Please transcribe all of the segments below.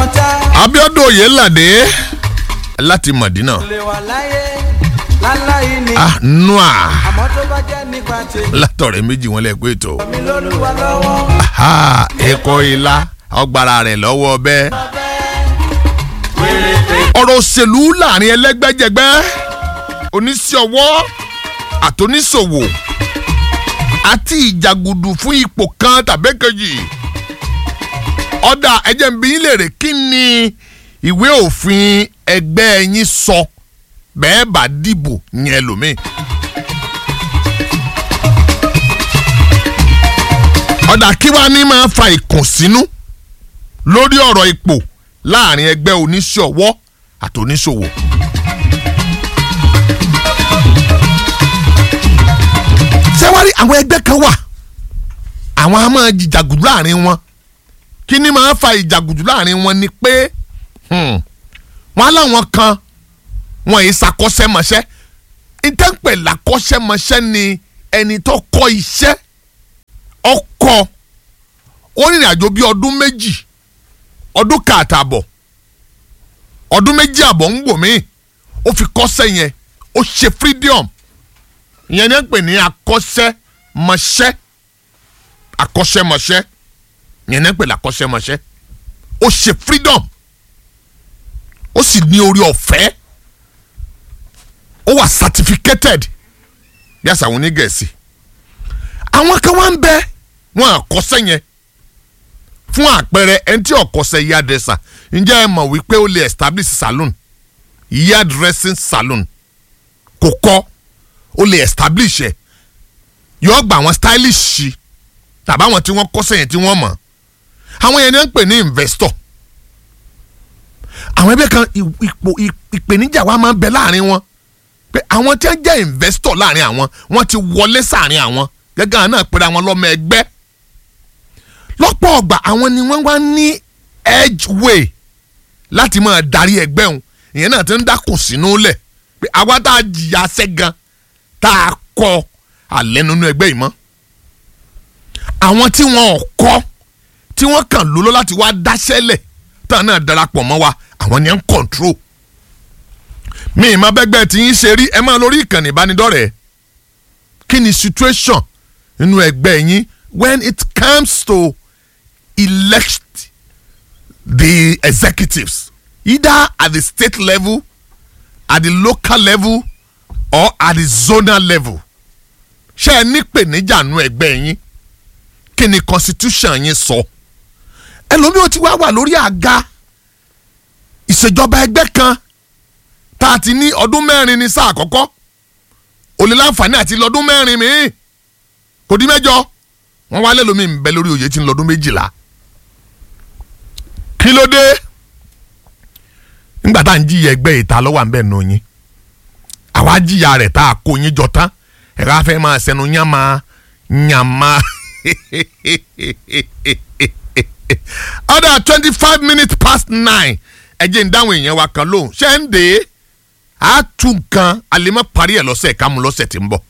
ọ̀tá Abíọ́dún Oyèládé láti Mọ̀dínà lè wà láyé láláyé ni ah nua àmọ́ tó bá jẹ́ nípa tèmi látọ̀rẹ́ méjì wọn lẹ pé ètò mi lólúwa lọ́wọ́ ha ẹ̀kọ́ ilá ọgbàrá rẹ̀ lọ́wọ́ bẹ́ẹ̀. ọ̀rọ̀ òṣèlú láàrin ẹlẹ́gbẹ́jẹgbẹ́ oníṣòwò àtòníṣòwò àti ìjàgùdù fún ipò kan tàbí kejì ọ̀dà ẹ̀jẹ̀ ń bí yín léèrè kí ni ìwé òfin ẹgbẹ́ yín sọ bẹ́ẹ̀ bá dìbò yẹn lómi. ọ̀dà kí wàá ní máa fa ìkùnsínú lórí ọ̀rọ̀ ipò láàrin ẹgbẹ́ oníṣòwò àtòníṣòwò. ṣé wàá rí àwọn ẹgbẹ́ kan wà àwọn a máa jìjàgùdù láàrin wọn kí ni máa fa ìjàgùdù láàrin wọn ni pé hmm, wọn láwọn kan wọn yìí ṣàkọ́ṣẹ́mọṣẹ́ ìtẹ́pẹ̀ làkọ́ṣẹ́mọṣẹ́ ni ẹni tó kọ́ iṣẹ́ ọkọ ó rìnrìn àjò bíi ọdún méjì ọdún kàtàbọ̀ ọdún méjì àbọ̀ ń gbò míì ó fi kọ́ṣẹ́ yẹn ó ṣe freedom ìyẹn ní pè ní akọ́ṣẹ́mọṣẹ́ akọ́ṣẹ́mọṣẹ́ ìyẹn ní pè ní akọ́ṣẹ́mọṣẹ́ ó ṣe freedom ó sì ní orí ọ̀fẹ́ ó wà certificated bí àṣà àwọn onígẹ̀ẹ́sì àwọn kan wá ń bẹ wọn àkọsẹ́ yẹn fún àpẹẹrẹ ẹni tí ọkọsẹ́ yá dẹ́sà ǹjẹ́ ẹ mọ̀ wípé ó lè establish salon yard dressing salon kò kọ́ ó lè establish ẹ̀ yọ gba àwọn stylish sí tàbí àwọn tí wọ́n kọ́sẹ́ yẹn tí wọ́n mọ̀ àwọn yẹn ni wọ́n ń pè ní investor àwọn ẹgbẹ́ kan ì- ipò ì- ìpèníjà wa máa ń bẹ láàrin wọn pé àwọn tí wọ́n jẹ́ investor láàrin àwọn wọ́n ti wọlé sáàrin àwọn gẹ́gẹ́ àwọn náà pèrè àwọn lọ́mọ ẹgbẹ́ lọ́pọ̀ ọgbà àwọn ni wọ́n wá ní edge way láti máa darí ẹgbẹ́ òun ìyẹn náà ti ń dákùn sínú lẹ̀ pé àwa tá a jìyà sẹ́gan tá a kọ alẹ́ nínú ẹgbẹ́ yìí mọ́ àwọn tí wọn ò kọ́ tí wọ́n kàn lóló láti wá dáṣẹ́lẹ̀ táwọn náà darapọ̀ mọ́ wa àwọn ni ń control mi ìmọ̀ bẹ́gbẹ́ tí yín ṣe rí ẹ máa lórí ìkànnì ìbánidọ́rẹ̀ẹ́ kí ni situation nínú ẹgbẹ́ yín when it comes to elect the executives either at the state level at the local level or at the zonal level ṣé ẹ ní pèníjà nínú ẹgbẹ́ yín kí ni constitution yín sọ ẹlòmíràn ti wá wà lórí àga ìṣèjọba ẹgbẹ́ kan tá a ti ní ọdún mẹ́rin ní sáà àkọ́kọ́ ó lè láǹfààní àti lọ́dún mẹ́rin mi kò dín mẹ́jọ wọ́n wá lẹ́lòmíì ń bẹ lórí oyè tí ń lọ́dún méjìlá kí ló dé nígbà tá à ń jìyà ẹgbẹ́ ìta lọ́wọ́ à ń bẹ̀ nù yín àwa jìyà rẹ̀ tá a kó yín jọ tán ẹ̀rọ afẹ́ máa sẹnu yánmá yánmá ọ̀dà twenty five minutes past nine ẹ̀jẹ̀ ń dáhùn èèyàn wa kan lóhùn ṣé ń dè é a tún nǹkan àlèmọ́ parí ẹ̀ lọ́sẹ̀ ká mú lọ́sẹ̀ tí ń bọ̀.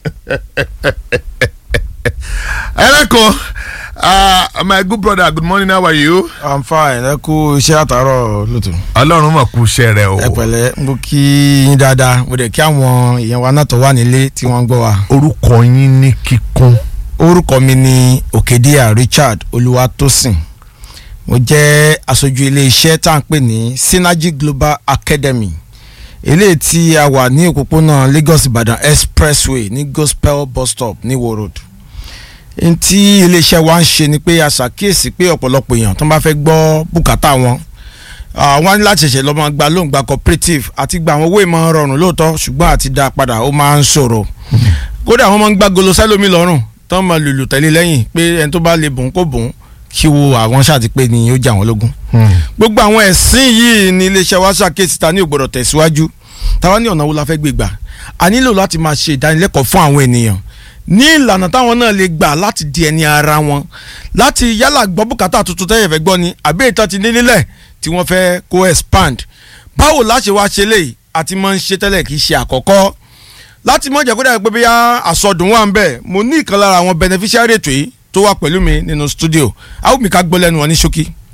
ẹlẹ́kọ̀ọ́ uh, my good brother good morning how are you. i'm fine ẹ kú iṣẹ́ àtàárọ̀ lótò. ọlọ́run mọ̀ kú iṣẹ́ rẹ o. ẹ pẹ̀lẹ́ mo kí yín dáadáa mo dẹ̀ kí àwọn èèyàn wa náà tó wà nílé tí wọ́n ń gbọ́ wa. orúkọ yín ní kíkún. orúkọ mi ni òkèdíà richard olúwatósìn mo jẹ́ aṣojú ilé-iṣẹ́ tá à ń pè ní synergy global academy eléyìí tí a wà ní òpópónà lagos ibadan expressway ní gospel bus stop ní wo road n tí iléeṣẹ́ wa ń ṣe ni pé a ṣàkíyèsí pé ọ̀pọ̀lọpọ̀ èèyàn tó bá fẹ́ gbọ́ bùkátà wọn ah, wọ́n á ní láti ṣẹ̀ṣẹ̀ lọ́mọ gba lóun gba cooperative àti gba àwọn owó ìmọ̀ rọrùn lóòótọ́ ṣùgbọ́n àti dá a padà ó máa ń ṣòro kódà wọ́n máa ń gbá golo sẹ́lómi lọ́rùn tó ń máa lùlù tẹ̀lé lẹ́yìn pé ẹni tó bá lè bùn kó bùn kí wo àwọn ṣáàtì pé ni ó jà wọ́n lógún gbogbo àwọn ẹ̀sìn yìí ni iléeṣẹ́ wa ṣàkíyèsí ta ní ògbọ́dọ̀ tẹ̀síwájú táwa ní ọ̀nà wo la fẹ́ gbé gbà a nílò láti máa ṣe ìdánilẹ́kọ̀ọ́ fún àwọn ènìyàn ní ìlànà táwọn náà lè gbà láti di ẹni ara wọn láti yálà gbọ́ bùkátà tuntun tẹ́yẹ̀ fẹ́ gbọ́ ni àbí ìtàn ti ní nílẹ̀ tí wọ́n fẹ́ kó expand báwo láṣẹ wá ṣe léyìí àti máa ń ṣe tẹ́lẹ̀ kì í ṣe àkọ́kọ́ láti mọ̀ jẹ́ kó dàgbé bí àsọdùn wà ń bẹ̀ mo ní ìkan lára àwọn beneficiary ètò yìí tó wà pẹ̀lú mi nínú studio àwọn mi ká gbọ́ lẹ́nu wọn ní ṣókí.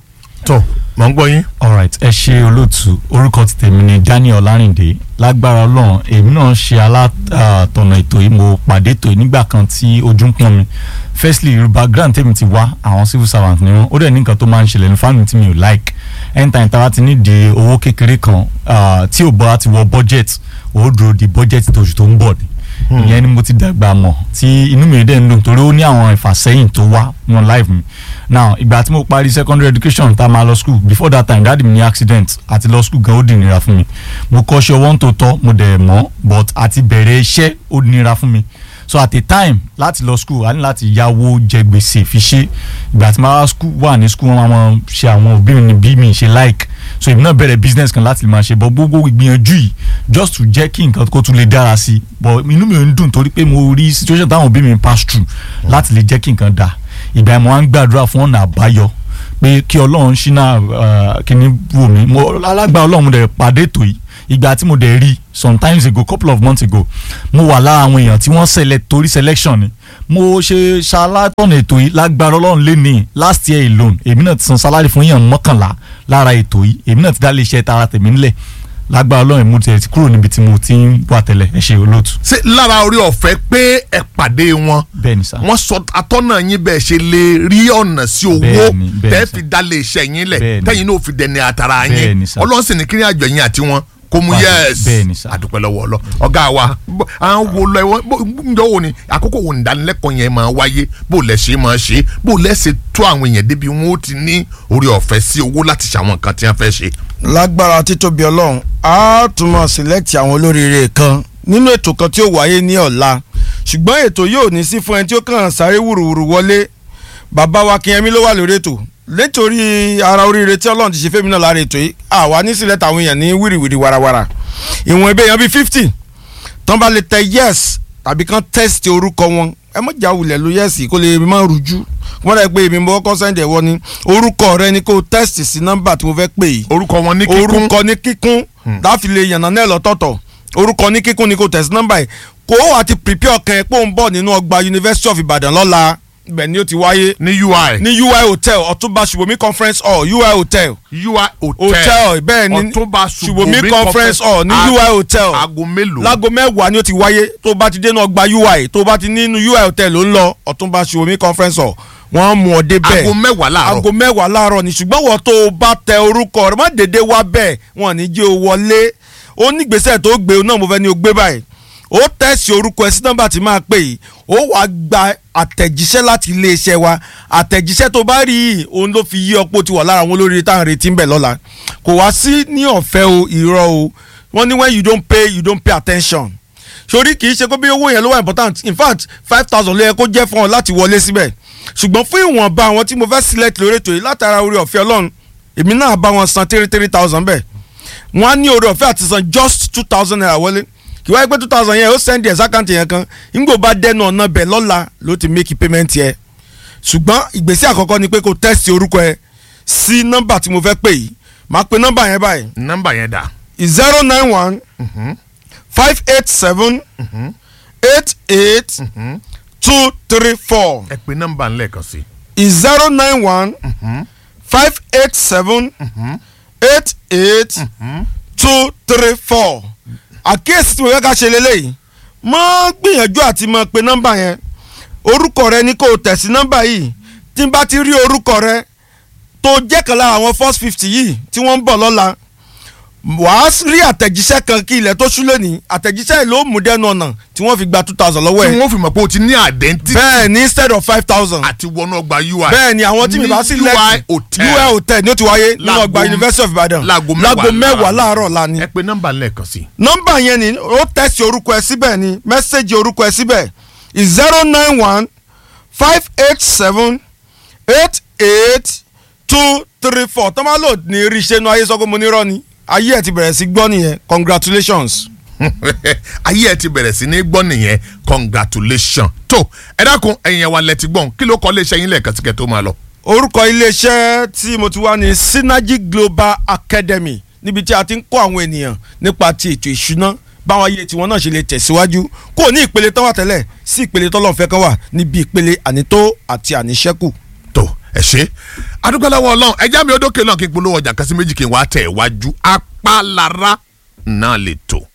tó mọ̀ ń gbọ́ yín. alright ẹ ṣe olóòtú orúkọ ti tèmi ni Daniel Ọlárìndé lágbára Ọlọ́run èmi náà ṣe alátọ̀nà ètò yìí mo pàdé ètò yìí nígbà kan tí ojú ń pọ́n mi firstly yorùbá grant tèmi ti wá àwọn civil servant ni wọn ó dẹ̀ ní nǹkan tó máa ń ṣẹlẹ̀ ní family tí mi ò like anytime tá a ti ní di owó kékeré kan ah, tí ò bọ́ láti wọ budget ó dúró di budget tóṣù tó ń bọ̀ ni ìyẹn ni mo ti dàgbà mọ̀ tí inú mi dẹ̀ ń dùn torí ó ní àwọn ìfàsẹ́yìn tó wá wọn life mi now ìgbà tí mo parí secondary education tá a máa lọ school before that time dáàdi mi ní accident àti lọ school gan ó di nira fún mi mo kọ́ṣẹ́ ọwọ́ ń tó tọ́ mo dẹ̀ mọ̀ but àti bẹ̀rẹ̀ iṣẹ́ ó di nira fún mi so at a time láti lọ school a ní láti yáwó jẹ gbèsè fi ṣe ìgbà tí màá school wà ní school wọn máa ṣe àwọn òbí mi ní bí mi ṣe like so èmi náà bẹ̀rẹ̀ business kan láti lè máa ṣe but gbogbo ìgbìyànjú yìí just to jẹ́ kí nǹkan kó tún lè dára sí i but inú mi ò ń dùn torí pé mo rí situation táwọn òbí mi pass through láti lè jẹ́ kí nǹkan dáa ìgbà yẹn mo wá ń gbàdúrà fún ọ̀nà àbáyọ pé kí ọlọ́run ṣínà kíní wò mí mo alágbá ọlọ́run mo dẹ̀ pàdé ètò yìí ìgbà tí mo dẹ̀ rí sometimes ago couple of months ago mo wà lára àwọn èèyàn tí wọ́n select torí selection ni mo ṣe ṣalátọ̀nà ètò yìí lágbára ọlọ́run lé ní last year alone èmi náà ti san salary fún èèyàn mọ́kànlá lára ètò yìí èmi náà ti dá lè ṣe tara tèmi ńlẹ̀ lágbára ọlọ́run mo ti kúrò níbi tí mo ti ń wà tẹ́lẹ̀ ẹ ṣe olóòtú. ṣé lára orí ọ̀fẹ́ pé ẹ pàdé wọn bẹ́ẹ̀ ni sá wọ́n sọ atọ́nà yín bẹ́ẹ̀ ṣe lè rí ọ̀nà sí owó Bẹ́ẹ̀ni, bẹ́ẹ̀ni tẹ́ sir. fi dá lè ṣe yín lẹ̀ Bẹ́ẹ̀ni. tẹ́yìn náà fi dẹni àtàrà yín Bẹ́ẹ̀ni sir. ọlọ́run sì ní kí ní àjọ yín àti wọn kó mú Báyìí, yẹ́ẹ̀sì bẹ́ẹ̀ni sir. àdúpẹ́ lọ́wọ́ ọlọ́ ọ̀gá wa bó- à ń wo lọ ẹ̀wọ̀n ǹjọ́ wo ni àkókò wo ni ìdánilẹ́kọ̀ọ́ yẹn máa wáyé bó lẹ̀ ṣe máa ṣe bó lẹ̀ ṣe tó àwọn èèyàn débi wọn ó ti ní orí ọ̀fẹ́ sí owó láti ṣàwọn nǹkan tí wọ́n fẹ́ ṣe. lágbára títóbi ọlọ́run a tún máa select àwọn olóríire kan nínú ètò kan tí ó wáyé ní ọ̀la ṣùgbọ́n ètò yóò ní sí fún ẹni tí ó kàn sáré wùrùwùrù wọlé bàbá wa Kínyẹmí ló wà lórí ètò nítorí ara oríire tí ọlọ́run ti ṣe fẹ́mi náà lára ètò yìí àwa ní select àwọn èèyàn ní wìrìwìrì warawara ìwọ̀n ebe èèyàn bíi fifty tán bá lè tẹ yes tàbí kán test orúkọ wọn ẹ mọ̀ jà wulẹ̀ ló yes kó lè má rújú wọ́n dẹ̀ pé èmi mo kọ́kọ́ sẹ́ndì ẹ̀wọ́ ni orúkọ rẹ ni kó test sí nọ́mbà tí mo fẹ́ pè yìí orúkọ wọn ní kíkún orúkọ ní kíkún láfi lè yànnà náà lọ́tọ̀ọ̀tọ̀ orúkọ ní kíkún ni kò tẹ̀sí nọ́mbà yìí kó o àti prepare ọkàn ẹ̀ pé ó ń bọ̀ nínú ọgbà University of Ibadan lọ́la ibẹ̀ ni ó ti wáyé ní UI ní UI hotel Ọ̀túnba Ṣùbọ́mí conference hall UI hotel UI hotel hotel bẹ́ẹ̀ ni Ọ̀túnba Ṣùbọ́mí conference hall ní UI hotel aago mélòó láago mẹ́wàá ni ó ti wáyé tó bá ti dénú ọgbà UI tó bá ti nínú UI hotel ló ń lọ Ọ̀túnba Ṣùbọ́mí conference hall wọ́n mú ọ dé bẹ́ẹ̀ aago mẹ́wàá láàárọ̀ aago mẹ́wàá láàárọ̀ ni ṣùgbọ́n wọ́n tó o bá tẹ orúkọ rẹ má dédé wá bẹ́ẹ̀ wọn ní jẹ́ o wọlé ó ní gbèsè tó gbé o náà mo fẹ́ ní o gbé báyìí ó tẹ̀sí orúkọ ẹ sí nọ́mbà tí máa pè yìí ó wàá gba àtẹ̀jíṣẹ́ láti iléeṣẹ́ wa àtẹ̀jíṣẹ́ tó bá rí yìí òun ló fi yí ọpọ́ ti wà lára àwọn olórí táwọn retí ń bẹ̀ lọ́la kò wá sí ní ọ̀fẹ́ o irọ́ o wọ́n ní when you don't pay you don't pay attention sórí kì í ṣe kó bí owó yẹn ló wà important in fact five thousand ló yẹ kó jẹ́ fún ọ láti wọlé síbẹ̀ ṣùgbọ́n fún ìwọ̀nba àwọn tí mo fẹ́ select lórí ètò yìí látara orí ọ̀fẹ́ ọlọ́run èmi náà bá wọn san three three thousand bẹ́ẹ̀ wọ́n á ní orí ọ̀fẹ́ àti san just two thousand naira wọlé kì wáyé pé two thousand yẹn ó send ẹ̀ sákàǹtì yẹn kan nígbò bá dẹnu ọ̀nà bẹ̀ lọ́la ló ti make payment yẹ ṣùgbọ́n ìgbésẹ̀ àkọ́kọ́ ni pé kó test orúkọ ẹ sí nọ́mbà tí mo fẹ́ pè yìí máa pe nọ́mbà yẹn báyìí nọ́mbà yẹn dà zero nine one five eight seven eight eight two three four ẹ pè nọ́mbà ńlẹ̀kan sí zero nine one five eight seven eight eight two three four àkíyèsí tí mo fẹ́ ká ṣe lélẹ́yìí mọ́ gbìyànjú àti mọ́ pe nọ́mbà yẹn orúkọ rẹ ni kò tẹ̀ sí nọ́mbà yìí tí n bá ti rí orúkọ rẹ tó jẹ́ kan lára àwọn first fifty yìí tí wọ́n ń bọ̀ lọ́la wàá rí àtẹ̀jíṣẹ́ kan kí ilẹ̀ tó ṣú lónìí àtẹ̀jíṣẹ́ yìí ló mú dẹnu ọ̀nà tí wọ́n fi gba two thousand lọ́wọ́ tí ẹ̀ wọ́n fi mọ̀ pé o ti ní identity bẹ́ẹ̀ ni instead of five thousand àti wọnú ọgbà UI bẹ́ẹ̀ ni àwọn tí mi bá sí ní UI lẹ́kì hotel UI hotel ni ó ti wáyé nínú Láago- ọgbà University of Ibadan láago láago mẹ́wàá láàárọ̀ la ni ẹ pè nọ́mbà ńlẹ̀kan sí nọ́mbà yẹn ni ó tẹ̀sí orúkọ ẹ síbẹ̀ ni mẹ́sẹ̀gì orúkọ ẹ síbẹ̀ zero nine one five eight seven eight eight two three four tọ́málò ní rí iṣẹ́ inú ayé sọ pé mo ní rọ́ ni ayé ẹ̀ ti bẹ̀rẹ̀ sí gbọ́ nìyẹn congratulations. ayé ẹ ti bẹ̀rẹ̀ sí ní gbọ́ nìyẹn congratulation tó ẹ dákun ẹ̀yin wa lẹ ti gbọ́n kí ló kọ́ léṣe yín lẹ́ẹ̀kan síkẹ́ tó máa lọ. orúkọ iléeṣẹ́ tí mo ti wá ní Synergy Global Academy níbi tí a ti ń kọ́ àwọn ènìyàn nípa ti ètò ìṣúná báwọn ayé tiwọn náà ṣe lè tẹ̀síwájú kò ní ìpele tán wà tẹ́lẹ̀ sí ìpele tọ́lọ́fẹ́ kan wà níbi ìpele ànító àti àníṣẹ́kù. tó ẹ ṣe adúgbòlówó ọlọ́run ẹjẹ́ mi ó dókè náà kí n polówó ọjà kan sí méjì kí n wá tẹ̀ wájú apálára náà lè tò.